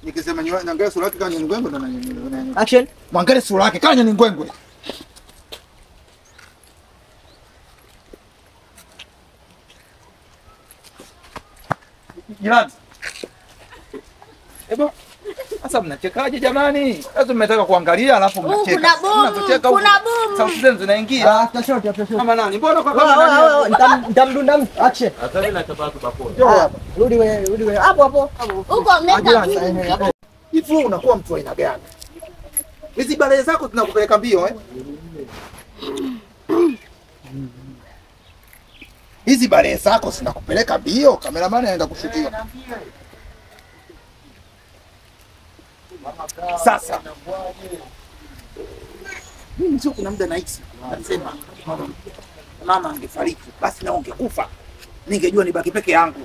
Nikisema nyo- niangalie sura yake kama ni ngwengwe ndo na- na- na- Action. Mwangalie sura yake kama ni ngwengwe. Jirani. Ebo. Sasa mnachekaje jamani? Sasa mmetaka kuangalia alafu Huu mnacheka. kuna boom, Mnapocheka huku, kuna boom. Sauti zenu zinaingia. After shot, after shot. Kama nani? Mbona kwa Wewe, kama wewe, nani? wewe, nitam- Nitamdunda mtu. Action. Njoo hapa. Rudi wewe, rudi wewe. Hapo hapo. Huko meka. Ajirani, eh, hapo. Hivi wewe unakuwa mtu wa aina gani? Hizi bale zako zinakupeleka mbio eh? Hizi bale zako zinakupeleka mbio, kameramani anaenda kushukia. Sasa mimi sio, kuna muda nahisi nasema mama angefariki basi na ungekufa, ningejua nibaki peke yangu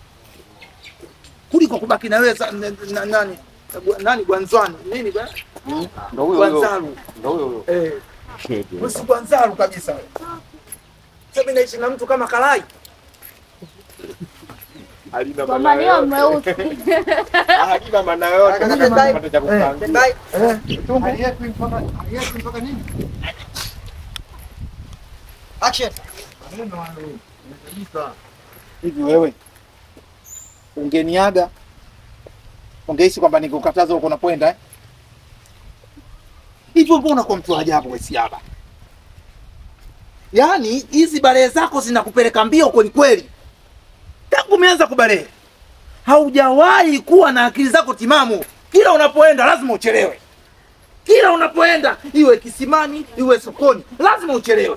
kuliko kubaki na wewe sa- na- na- nani nani Gwanzwani nini bwana Ndio huyo huyo. Gwanzaru Ndio huyo huyo. eh, usi Gwanzaru kabisa wewe. Sasa mimi naishi na mtu kama Kalai Halina Kwa maana maneno yote. mweusi. Halina maana yote. Kaka, Hakuna bye. kitu cha kupanga. Stand by. Action. hivi. Wewe ungeniaga ungehisi kwamba nikukataza huko unapoenda eh? Hivyo mbona unakuwa mtu wa ajabu wewe Siaba? Yaani hizi balehe zako zinakupeleka mbio kweli kweli. Tangu umeanza kubalehe haujawahi kuwa na akili zako timamu. Kila unapoenda lazima uchelewe. Kila unapoenda iwe kisimani iwe sokoni lazima uchelewe.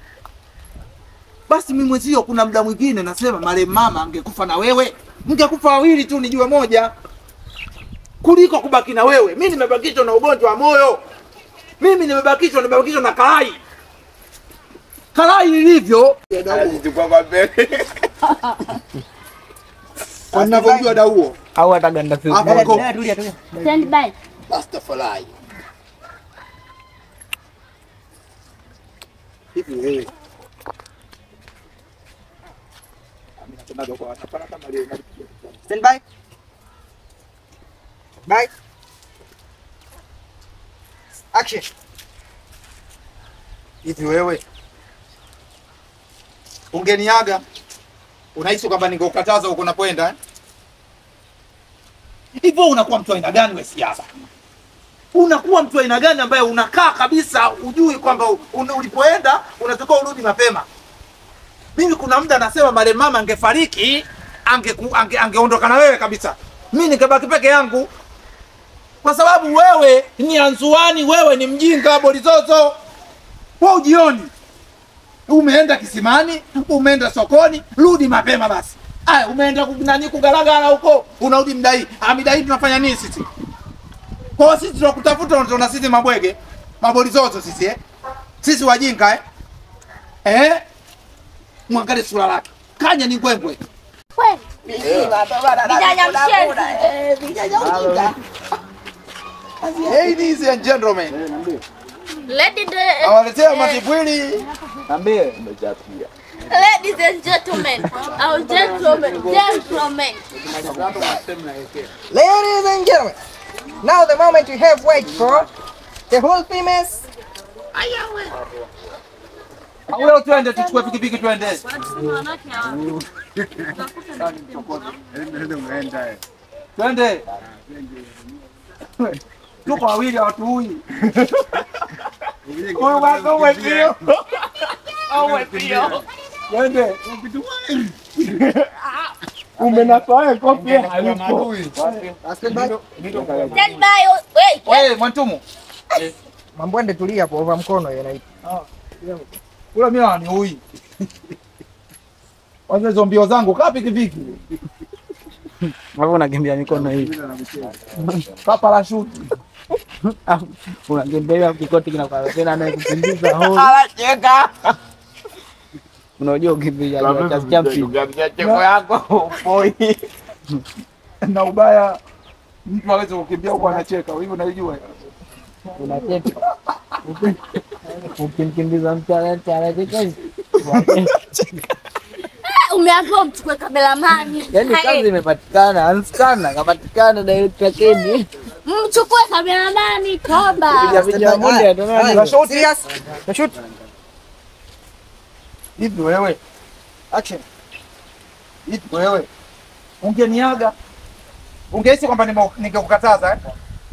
Basi mimi mwenzio, kuna muda mwingine nasema marehemu mama angekufa na wewe, mngekufa wawili tu, nijue moja, kuliko kubaki na wewe. Mimi nimebakishwa na ugonjwa wa moyo, mimi nimebakishwa nimebakishwa na kalai kalai lilivyo Anajichukua kwa mbele. kwa ninavyojua dauo Au ataganda field. Hapo Dada, go. dada, tulia, tulia. Stand by. Rastafari. Hivi wewe Mimi napendaga kwa watu, hapana kama leo nalipigia. Stand by. Bye. Action. hivi wewe ungeniaga unahisi kwamba ningekukataza huko unapoenda eh? hivyo unakuwa mtu wa aina gani we siasa unakuwa mtu wa aina gani ambaye unakaa kabisa ujui kwamba un, ulipoenda unatakiwa urudi mapema mimi kuna muda nasema male mama angefariki angeku- ange, angeondoka na wewe kabisa mi ningebaki peke yangu kwa sababu wewe ni anzuani wewe ni mjinga bolizozo wewe ujioni umeenda kisimani umeenda sokoni rudi mapema basi aya umeenda ku- nani kugaragara huko unarudi mdai Ah, midai tunafanya nini sisi kwa hiyo sisi tunakutafuta unatona sisi mabwege mabolizozo sisi eh? sisi wajinga eh? Eh? mwangalie sura lake kanya ni ngwengwe Kweli. Vijana mshenzi. ladies and gentlemen Ladies and- awaletea matibwili Ambie. Ladies and gentlemen, our gentlemen, gentlemen. Ladies and gentlemen, now the moment we have waited for, the whole famous Leo twende tuchukue pikipiki twende. Twende. Tuko wawili hawatuui. Huyu wako umepio. Au umepio. Twende. Umenafaa kofi hayupo. stand by. Stand by. oh, Wait. Wewe Mwantumu, Mambwende tulia hapo over mkono hiyo inaitwa. kula mimi haniui. Kwanza hizo mbio zangu kaa pikipiki. Hapo unakimbia mikono hii. Kaa parashuti. Unakimbia kikoti kinakuwa tena naye kukimbiza hoi. Unajua ukimbia cha champion. Cheko yako poi. Na ubaya mtu aweze kukimbia huko anacheka. Hiyo unaijua. Unacheka. Ukimkimbiza mtu anacheka. umeambiwa mchukue kameramani. Yaani Hai, kazi imepatikana, anskana kapatikana director Kedi. Mchukue kameramani toba. Piga piga moja Haya, ndio haya, nani? serious. Na shoot. Hivi wewe, Action. hivi wewe, ungeniaga ungehisi kwamba nime- ningekukataza eh?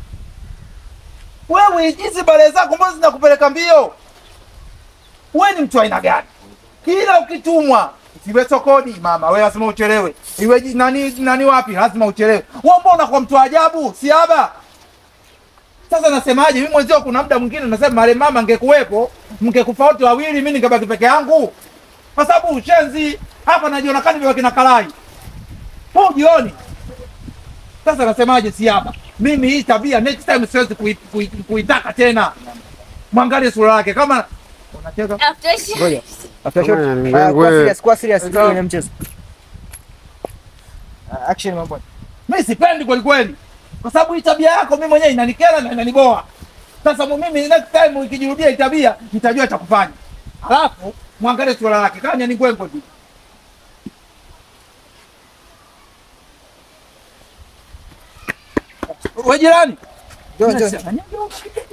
Wewe hizi bale zako mbona zinakupeleka mbio? Wewe ni mtu wa aina gani? Kila ukitumwa siwe sokoni mama, wewe lazima uchelewe. Iwe ji- nani nani wapi, lazima uchelewe. Wewe mbona unakuwa mtu wa ajabu? Si haba. Sasa nasemaje? Mimi mwenzio, kuna muda mwingine nasema male mama angekuwepo, mngekufa wote wawili, mimi ningebaki peke yangu, kwa sababu ushenzi hapa najiona kani vile kina Kalai. Wewe jioni. Sasa nasemaje? Si haba. Mimi hii tabia next time siwezi kui- kui- kuitaka tena. Mwangalie sura yake kama unacheza After shit. Ngoja. After shot. Bwana, ndugu Haya, yangu Kuwa wewe. serious, kuwa serious kwenye mchezo. Ah, Action mambo. mimi sipendi kweli kweli, kwa sababu hii tabia yako mimi mwenyewe inanikera na inaniboa. Sasa mu- mimi next time ikijirudia hii tabia nitajua cha kufanya. Alafu mwangalie sura lake kanya ni ngwengo tu. Wewe jirani, Jo, jo.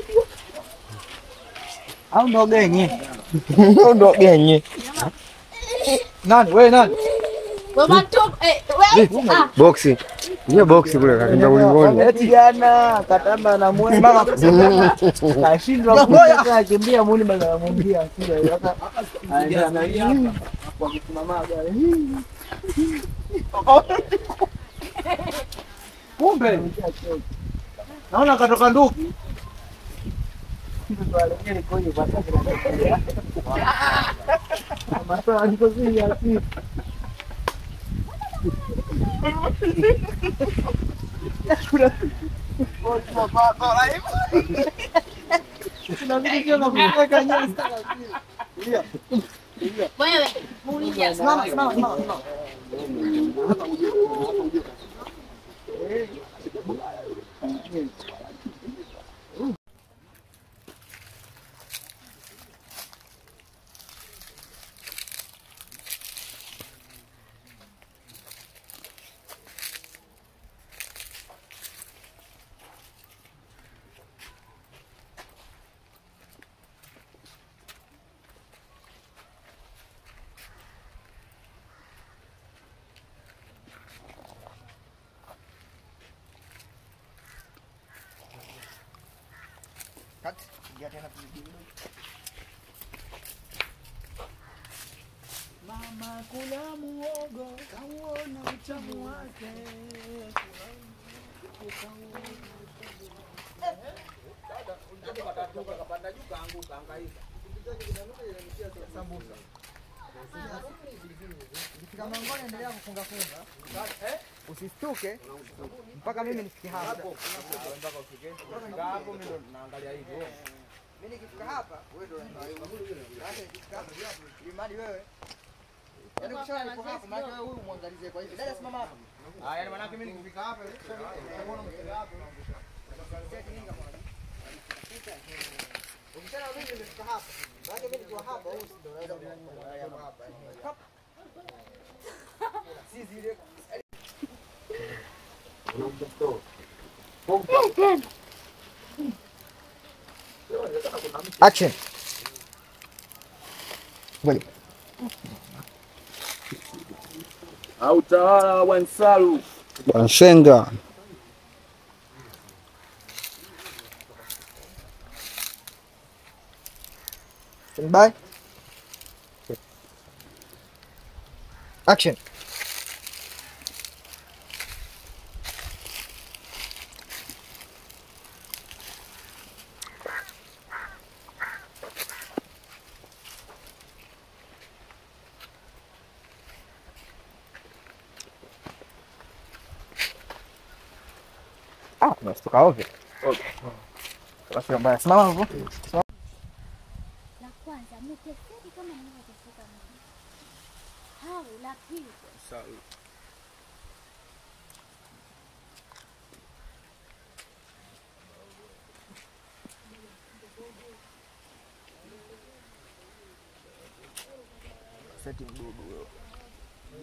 Au ndo genye. Au ndo genye. nani wewe nani? Mama tu eh wait. Ah, Boxi. Hiyo boxi kule kakinda ulingoni. Eti jana katamba na mwe mama kashindwa kutoka akimbia muni bado anamwambia asira sasa anaenda na kwa kusimama gari Kumbe naona katoka nduki. wewe muulize. Simama, simama, simama, simama. Cut. Ingia tena kwenye video. Ukifika mlangoni endelea kufunga funga. Usistuke mpaka mimi nifike hapa. Mimi nikifika hapa wewe ndio unaangalia. Sasa nikifika hapa ili mradi wewe Yaani ukishaona niko hapa maana wewe huyu muangalizie kwa hivi. Dada simama hapa. Ah, yaani maana mimi nikifika hapa utaona msela hapa. Ukishaona mimi nimefika hapa. Maana mimi nikiwa hapa wewe ndio unaweza kuangalia hapa. Hop. Si zile Action. Ngoja. Au tawala wa Nsalu. Wansenga. Stand by. Action. Ah, unastuka ovyo. Basi mbaya. Simama hapo. La kwanza mteseki kama ninavyoteseka mimi. Hao la pili. Seti mdudu wewe.